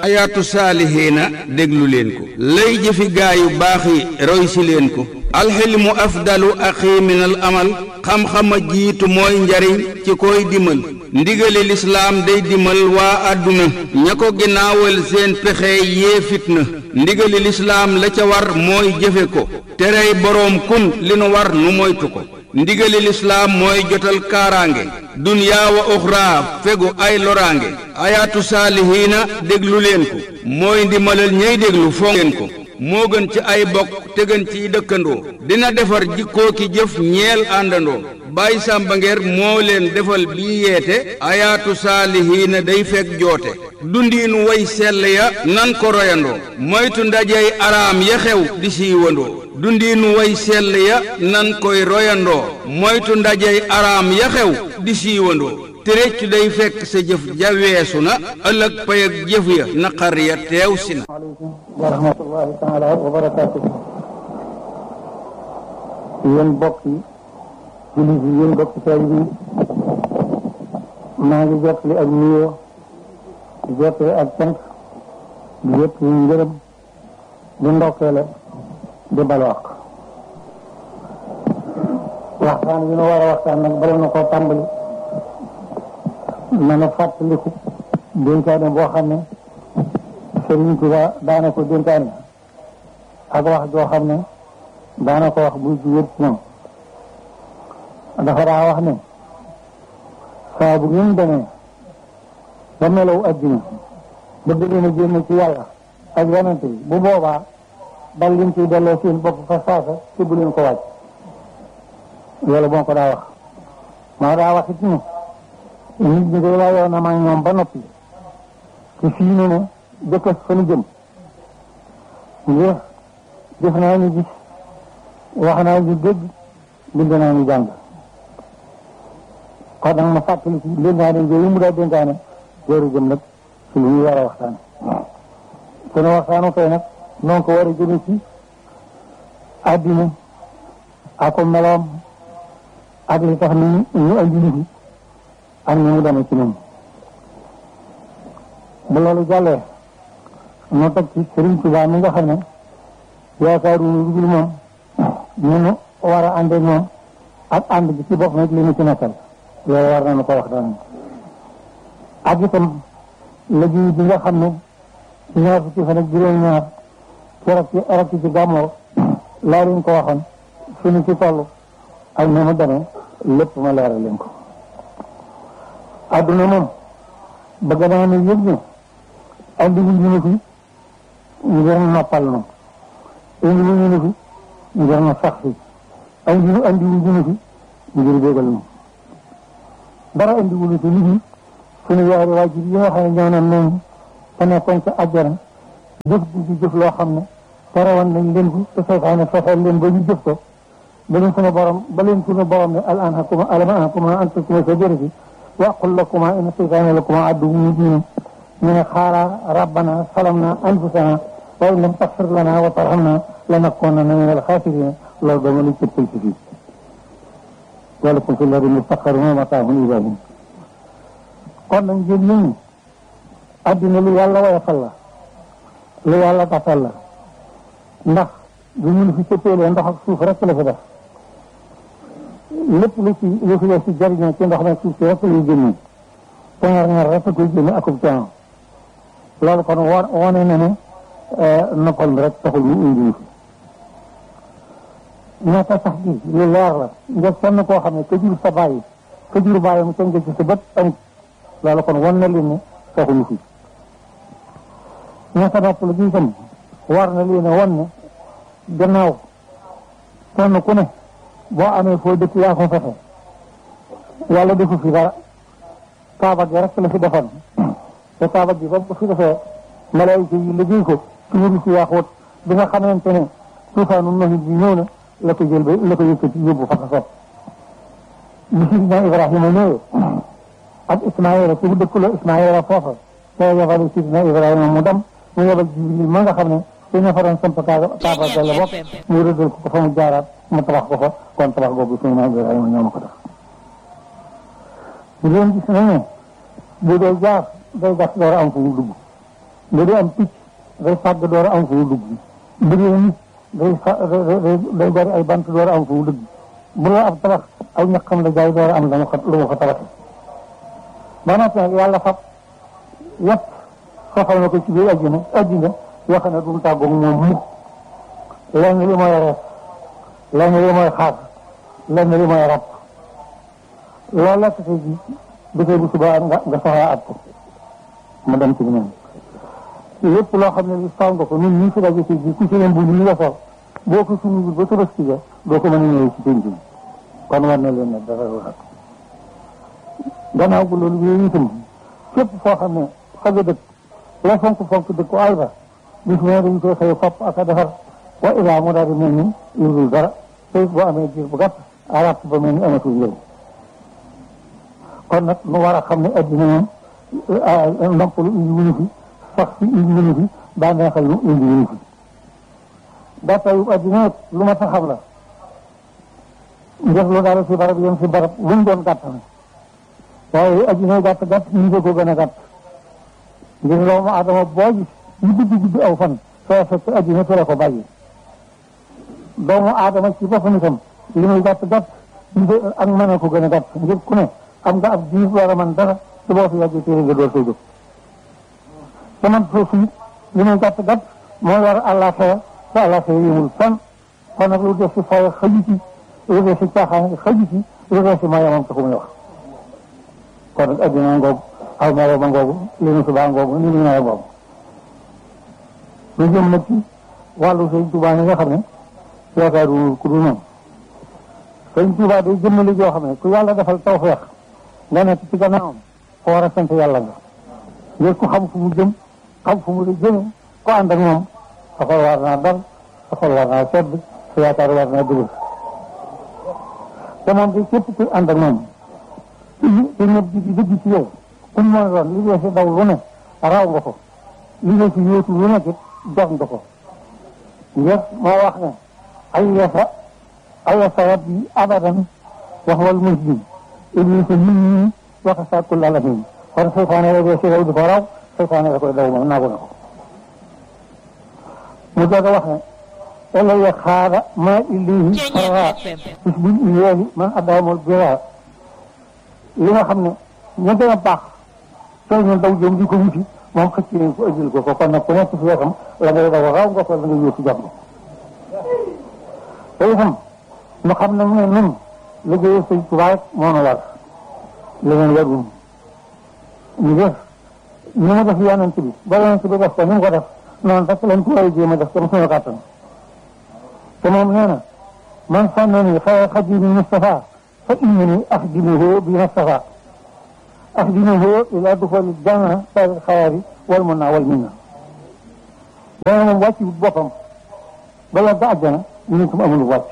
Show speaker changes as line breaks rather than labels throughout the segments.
ayaatu saalihiina déglu leen ko lay jëfi gaayu baax yi roy si leen ko alxilmu afdalu axi min al amal xam-xama jiitu mooy njariñ ci koy dimal ndigali lislaam day dimal waa àdduna ña ko ginnaawal seen pexe yee fitna ndigali lislaam la ca war mooy jëfe ko terey boroom kun li nu war nu moytu ko ndigali lislaam mooy jotal kaaraange dunyaa wa uxraa fegu ay loraange ayaatu saalihiina déglu leen ko mooy ndimalal ñey déglu fonk leen ko moo gën ci ay bokk te gën ciy dëkkandoo dina defar jikkoo ki jëf ñeel àndandoo Baay Sàmba Ngeer moo leen defal bii yeete ayaatu saalihiina day fekk joote dundiinu way sell ya nan ko royandoo moytu ndajey araam ya xew di siiwandoo dundiinu way sell ya nan koy royandoo moytu ndajey araam ya xew di siiwandoo te réccu day fekk sa jëf ja weesu na ëllëg pay ak jëf ya naqar ya teew si na
aleykum wa rahmatullahi taala wa barakaatu yéen bokk yi jullit yi yéen bokk taalibe yi maa ngi jottali ak nuyoo di jottali ak cant di jottali ngërëm di ndokkeele di balwaq waxtaan bi nu war a waxtaan nag bala na koo tàmbali na na fàttaliku dénkaane boo xam ne Sëriñ Tuba daana ko dénkaane ak wax joo xam ne daana ko wax buy jugee ci ñoom dafa daa wax ne saa bu ngeen demee ba melaw addina ba bëgg na génn ci yàlla ak yonente bi bu boobaa dal leen ciy delloo seen bopp fa saasa te bu leen ko wàcc loolu moo ko daa wax maa daa wax it ne nit ñi day layoon na maa ñoom ba noppi te fii ne ne dëkk fa nu jëm ngir def naa ñu gis wax naa ñu dégg bind naa ñu jàng kon nag ma fàttali ci dénkaane yooyu mu daa dénkaane jooru jëm nag ci lu ñu war a waxtaan sunu waxtaanu tey nag noonu ko war a jëme ci àddina ak ko meloom ak li tax ni ñu andi nit yi ak ni mu demee ci ñoom bu loolu jàllee nu teg ci Sëriñ Tuubaa mi nga xam ne yaakaaru lu dul moom ñu nu war a àndee moom ak ànd bi ci bopp nag li ñu ci nekkal loolu war nañu ko wax daan ak itam liggéey bi nga xam ne ñaar fukki fan ak juróom-ñaar keroog ci arab ci gàmmoo laa leen ko waxoon fi ñu ci toll ak ni mu demee lépp ma leeral leen ko adduna moom bëgg naa ne yëg ne andi wu ñu ne fi ngir noppal na indi wu ñu ne fi ngir na sax fi andi wu andi wu ñu ne fi ngir bégal na dara andi wu ñu fi nit ñi suñu yaari waajur yi nga xam ne ñoo naan noonu te nekkoon ca àjjana jëf di ci jëf loo xam ne terewoon nañ leen ko te seytaane fexeel leen ba ñu jëf ko ba leen suñu borom ba leen suñu borom ne al anhakuma alam anhakuma an tasuma shajarati wa aqul lakuma inna seytaane lakuma aduwwun mubin ñu ne xaala rabbana salamna anfusana wa in lam taxfir lana wa tarhamna lanakunanna min alxaasirina loolu dama lañ cëppal ci fii walakum fi lardi mustaqarrun wa mataahun ilaa hiin kon nag ngeen nit ñi addina lu yàlla woyofal la lu yàlla tafal la ndax bu ñu fi cëppeelee ndox ak suuf rek la fi def lépp lu ci lu fi def ci jariñoo ci ndox nag suuf si rek lay génne te ñaar ñaar rek koy génne akub coono loolu kon wo wone na ne noppal mi rek taxul mu indi fi ñaata sax gi lu leer la nga kenn koo xam ne ka jur sa bàyyi ka jur bàyyi mu tënk ci sa bët amut loolu kon wan na leen ne taxuñu fi ñaata nopp la gi itam war na leen a wan ne gannaaw kenn ku ne boo amee foo dëkk yaa ko fexe yàlla defu fi dara kaaba gi rek la fi defoon te kaaba gi ba ko fi defee malaayika yi liggéey ko tuuri si yaaxoot bi nga xamante ne tuufaanu noxit bi ñëw na la ko jël ba la ko yëkkati yóbbu fa ko soob bi sidina Ibrahima ñëwee ak Ismaïla ci bu dëkk la Ismaïla foofa te yebal sidina Ibrahima mu dem mu yebal Jibril ma nga xam ne te ña fa doon samp kaaba kaaba ga la bopp mu rëddal ko ko fa mu jaaraat mu tabax ko fa kon tabax boobu sidina Ibrahima ñoo ma ko def bu leen gis nañ ne bu dee jaar day gas door a am fu mu dugg nga di am picc day fàgg door a am fu mu dugg bu dee nit day fa day day bari ay bant door a am fu mu dugg bu la ab tabax aw ñaqam la jaay door a am lu mu ko lu mu ko tabaxee ba noppi nag yàlla fab yëpp soxal na ko ci biir àddina àddina yoo xam ne du mu tàggoog moom mukk lenn li mooy rees lenn li mooy xaar lenn li mooy rab loolu la tase ji dafay bu subaa nga nga soxlaa at ko mu dem ci ñoom lépp loo xam ne li faw nga ko ñun ñii fi daje ci ji ku ci leen bu ñu la sol boo ko suñu ba tabaski ja doo ko mën a ñëwee ci penc bi kon war na leen ne dara lu nag gannaaw bu loolu yooyu itam képp foo xam ne fa nga dëkk la fonk fonk dëkk ko ay ba bis mu ne dañ koy xëy fopp ak a defar wa ilaa mu daal di mel ni yurul dara te boo amee diir bu gàtt arab ba mel ni amatul njëriñ kon nag nu war a xam ne addina moom noppalu indi wuñu fi sax fi indi wuñu fi bànneexal lu indi wuñu fi gàttayu addina lu ma taxam la def lu dara si barab yem si barab lu mu doon gàtt na waaye addina gàtt gàtt ñu ko gën a gàtt ngir doomu aadama boo gis ñu guddi guddi aw fan soo fekk addina fi la ko bàyyi doomu aadama ci boppam itam li muy gàtt gàtt ñu ak mën a ko gën a gàtt ngir ku ne am nga ab diir war a mën dara su boo fi yàggee téere nga door koy jóg te man foofu it li muy gàtt gàtt moo war àllaaxira te àllaaxira yëmul fan kon nag lu def si fay xaju ci lu def si caaxaan xaju ci lu def si mayamam taxu muy wax kon nag addina ngoogu aw melo ma ngoogu li nu subaa ngoogu ni mu ñëwee ngoogu lu jëm nag ci wàllu sëñ Tuubaa yi nga xam ne yaakaaru ku dul moom sëñ Tuubaa day jëmmali joo xam ne ku yàlla defal tawfeex nga nekk ci gannaawam ko war a sant yàlla nga ngir ku xam fu mu jëm xam fu mu la jëme ko ànd ak moom sa xol war naa dal sa xol war naa sedd sa yaakaar war naa dëgër te moom di képp ku ànd ak moom te ñëpp di di dëgg ci yow ku mu mën doon li dee si daw lu ne raw nga ko li dee si yóotu lu nekk it jox nga ko ngir moo wax ne ay yasa ay yasa rabbi abadan wax wal muslim iblis min ñi waxa sàkkul alamin kon seytaane la dee si daw di ko raw seytaane la koy daw moom naagu na ko mu doog a wax ne ela ya xaara ma illihi xara bis buñ iyeeli man addaamul bira li nga xam ne ña gën a baax sooy ñu daw jëm di ko wuti moom xëcc nañ ko ëjjil ko ko kon nag ku nekk si wetam la ngay daw raw nga ko la nga yóotu jàmm te itam ñu xam ne ne nun liggéey sëñ Tuubaa rek moo nu war leneen warul ñu def ñu mu def yonent bi ba yonent bi def ko ni mu ko def noonu rek lañ ko war a jéem a def comme suñu kàttan te moom nee na man sànnani xayra xadimi Mustafa fa innani axdimuhu bi Mustafa axdimuhu ila duxooli janna sari xayaari wal mun naa wal minna dana moom wàcc boppam ba la ba àjjana ñu itam amul wàcc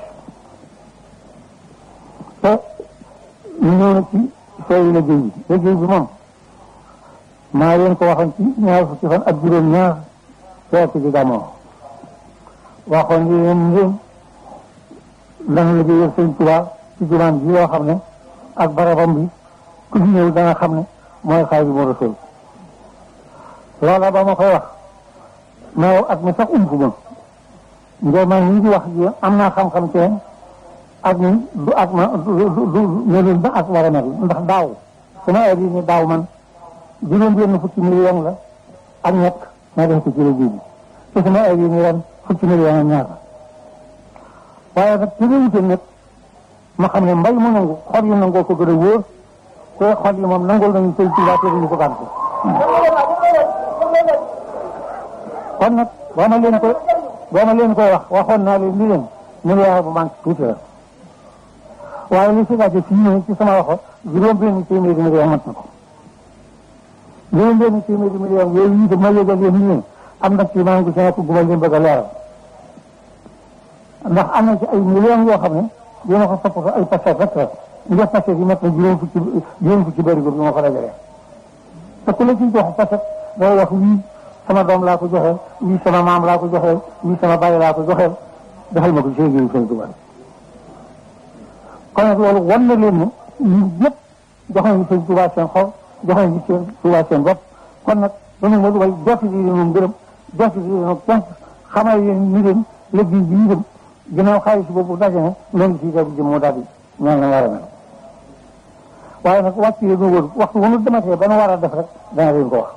te ñu ñëw na ci sooy liggéey bi liggéey bi moom maa leen ko waxoon ci ñaar fukki fan ak juróom ñaar weer ci gàmmoo waxoon li leen ngeen dana liggéeyal sëñ Tuubaa ci jumaan ji yoo xam ne ak barabam bi ku fi ñëw dana xam ne mooy Xaadimu Rasuul loola ba ma koy wax mais ak mi sax ump ma ngir man ñi di wax ji am naa xam-xam ci ak ni du ak ma du du melul ba ak war a mel ndax daaw sama heure yi ni daaw man juróom benn fukki million la ak ñett ma def ko ci liggéey bi te sama heure yi ni ren fukki million ak ñaar waaye nag ci réewute nag ma xam ne mbay mu nangu xol yu nangoo ko gën a wóor te xol yi moom nangul nañu sëñ Tuubaa te duñu ko gàntu kon nag boo ma leen koy boo ma leen koy wax waxoon naa leen li leen milliard bu manque tuuti la waaye li si laajte fii ñëw ci sama waxo juróom benn téeméeri million mat na ko juróom benn téeméeri million yooyu itam ma yëgal yéen ñu ne am na ci maa ngi ko ci nekk gu ma leen bëgg a leeral ndax am na ci ay millions yoo xam ne dina ko sopp ay paquet rek rek ngir paquet yi mat na juróom fukki juróom fukki bëri bi ma ko dajalee te ku la ciy jox paquet day wax wii sama doom laa ko joxeel wii sama maam laa ko joxeel wii sama bàyyi laa ko joxeel defal ma ko ci liggéeyu Sëñ Tuubaa kon nag loolu wan na leen ne ñun ñëpp jox nañu Sëñ Tuubaa seen xol jox nañu Sëñ Tuubaa seen bopp kon nag loolu moo way jotti bi moom gërëm jotti bi moom cant xamal yéen ni leen liggéey bi ñu dem ginnaaw xaalis boobu daje na loolu si def jëm moo daal di ñaan na war a mel waaye nag wàcc yi nga wër waxtu wu nu dematee ba nu war a def rek dana leen ko wax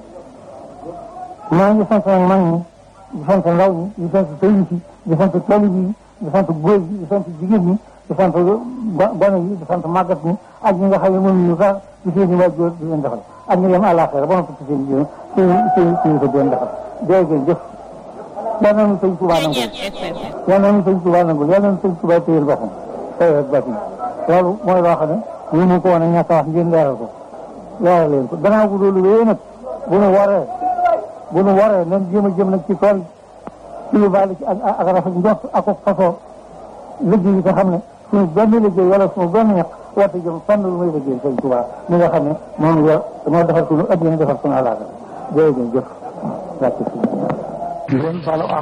maa ngi sant nag mag ñi di sant ndaw ñi di sant sëriñ si di sant talib yi di sant góor yi di sant jigéen ñi di sant gone yi di sant màggat ñi ak ñi nga xam ne mënuñu sax di seen i waajur di leen defal ak ñi dem àllaaxira ba noppi ci seen i seen seen seen ko di leen defal jërëjëf jëf yal na nu sëñ Tuubaa nangul yal na nu sëñ Tuubaa nangul yal na nu sëñ Tuubaa téyel boppam tey rek bàtt loolu mooy loo xam ne mënu ko woon a ñàkk a wax ngeen leeral ko leeral leen ko gannaaw bu loolu wéyee nag bu nu waree bu nu waree nan jéem a jëm nag ci tool ci lu baal ci ak ak rafet njort ak ak fasoo liggéey yi nga xam ne suñu benn liggéey wala suñu benn ñax warte jëm fànn lu may liggéey sëñ Tuubaa mi nga xam ne moom yor moo defar suñu addina defar suñu alaaka jërëjëf jëf wàcc si di leen balu ak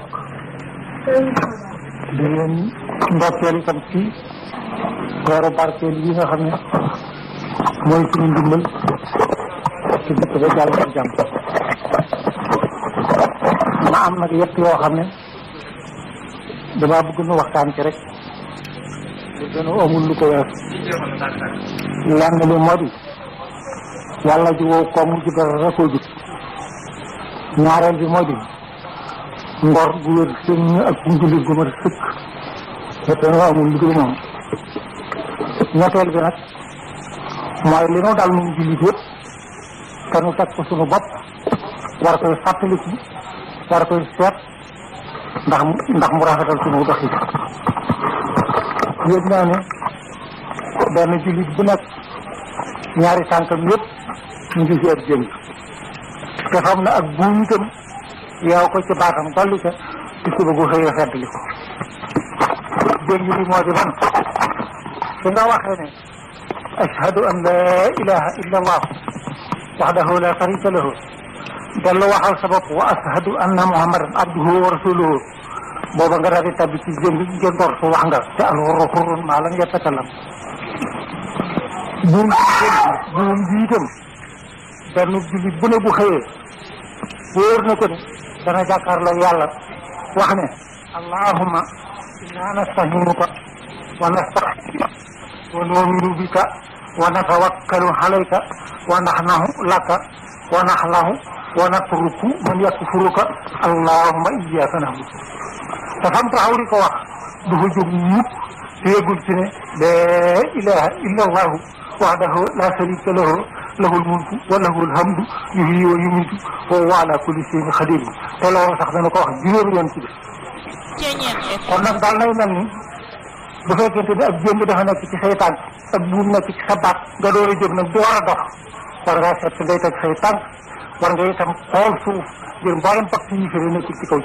di leen ndokkeel itam ci weeru barkeel yi nga xam ne mooy suñu ndimbal ci dëkk ba jàll ak jàmm ma am nag yëpp yoo xam ne damaa bëgg nu waxtaan ci rek lu gën a amul lu ko wees lenn li moo di yàlla ji wow koom ji dara rekoo jub ñaareel bi moo di ngor gu wér sëñ ak njullit gu mat sëkk yëpp dañoo amul lu dul moom ñetteel bi nag mooy li nu dal nun jullit yëpp te nu teg ko suñu bopp war koy fàttaliku war koy seet ndax ndax mu rafetal suñu doxi yëg naa ne benn jullit bu nekk ñaari tànkam yëpp ñu ngi ci ab jëm te xam ne ak buum itam yow ko ci baatam dolli ca ci suba gu xëy feddli ko jëm li moo di man su nga waxee ne ashhadu an la ilaha illa allah wahdahu la sharika lahu dellu waxal sa bopp wa ashhadu anna muhammadan abduhu wa rasuluhu booba nga daal di tabbi ci jëm jëndoor su wax nga te alxurru xurrun maa lam yatakalam buum buum bi itam benn jullit bu ne bu xëyee wóor na ko ne dana jàkkaarloo yàlla wax ne allahumma inna nastahinuka wa nastaxfiruka wa nu'minu bika wa natawakkalu alayka wa naxnahu laka wa naxlahu wa natruku man yakfuruka allahumma iyyaka na'budu te fam taxaw di ko wax du fa jóg mukk te yëgul ci ne laa ilaha illa allahu wahdahu la sharika lahu lahul mulku wa lahul hamdu yuhyi wa yumiitu wa huwa ala kulli shay'in qadir te loolu sax dana ko wax juróomi yoon ci def kon nag daal nay mel ni bu fekkente ne ab jëmb dafa nekk ci say tànk ak buum nekk ci sa baat nga door a jóg nag door a dox war ngaa seet fi ngay teg say tànk war nga itam xool suuf ngir mboolem pàcc yi fi nekk ci kaw